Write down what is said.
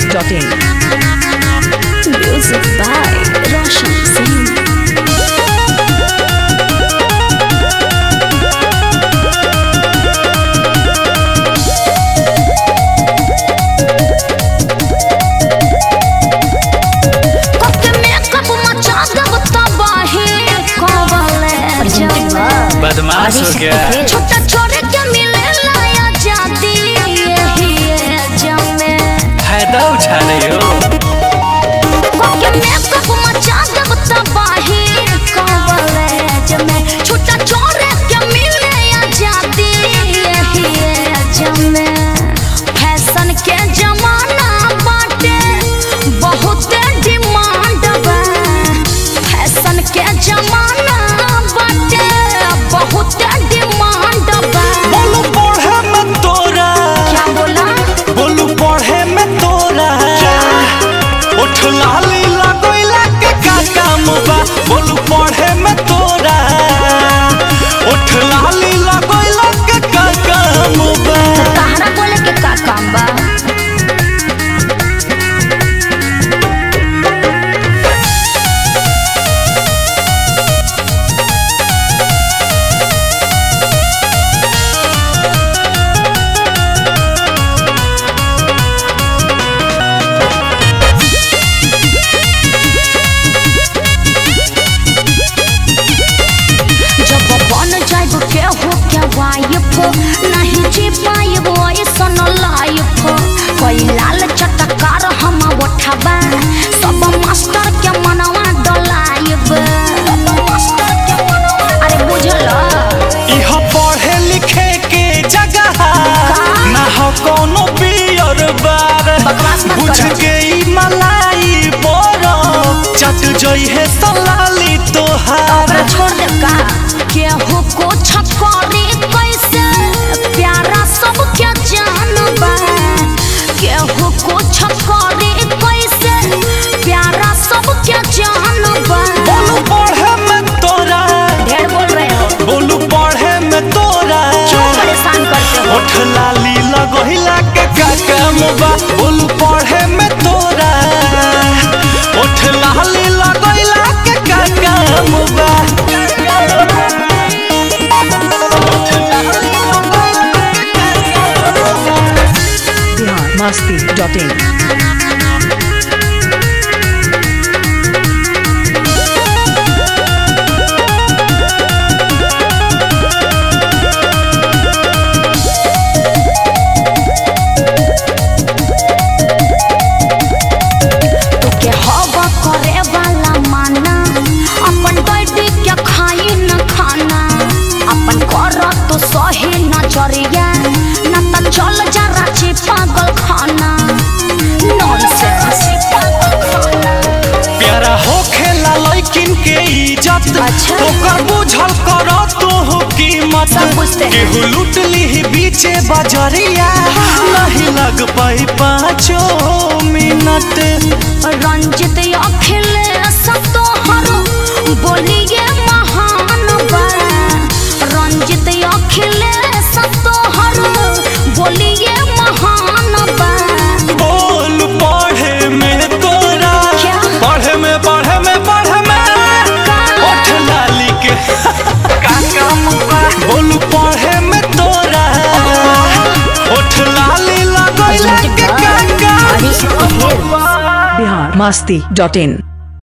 masti.in. Music by Roshan Singh. कोके makeup मचा देब तबाही कवले जवा बदमाश हो गया छोटा छोरे के मिले लाया जाती यही जमे फायदा उठा रही हो कोके मेकअप मचा देब तबाही कवले जमे छोटा छोरे के मिले या जाती यही जमे फैशन के जमाना बाटे बहुत डिमांड बा फैशन के जमाना बाटे बहुत डिमांड बा बोलू पढ़े में तोरा क्या बोला बोलू पढ़े में तोरा उठ लाली लगोइला के का काम बा बोलू पढ़े में तोरा उठ लाली लगोइला के का काम बा तहरा बोले के का काम बा जब बन जाइब के हो क्या वाइफ नहीं जी पाइब ऐसन लाइफ कोई लाल चटकार हम उठबा सब मास्टर के मनवा डलाइब अरे बुझल इह पढ़े लिखे के जगह ना हो कोनो पियर बार बकवास मत बुझ करो। गई मलाई बोरो चट जई है सलाली तोहार ओकरा छोड़ दे का केहू को छकरी कैसे प्यारा सब क्या जानबा केहू को छकरी कैसे प्यारा सब क्या जानबा बोलू पढ़े में तोरा ढेर बोल रहे हो बोलू पढ़े में तोरा क्यों परेशान करते हो उठ लाली लगोहिला के का काम बा बोलू पढ़े में तोरा उठ लाली लगोहिला के का काम बा Bihar masti.in. तोके हवा करे वाला माना अपन डैडी के खाई न खाना अपन कर तो सही नजरिया न त चल जा रांची पागल खाना नॉनसेंस प्यारा होखेला लइकिन के इज्जत अच्छा। ओकर बुझल कर तू कीमत सब बुझते हैं। केहू लूट ली बीचे बजरिया नहीं लग पाई पाँचो मिनट रंजित अखिलेश तोहर बोलिए महान बा रंजित अखिलेश तोहर बोलिए महान बा बोल पढ़े में तोरा क्या? पढ़े में पढ़े में पढ़े में उठ लाली के का काम बा बोल पढ़े में तोरा उठ लाली लगोइला के का काम बा Bihar masti.in.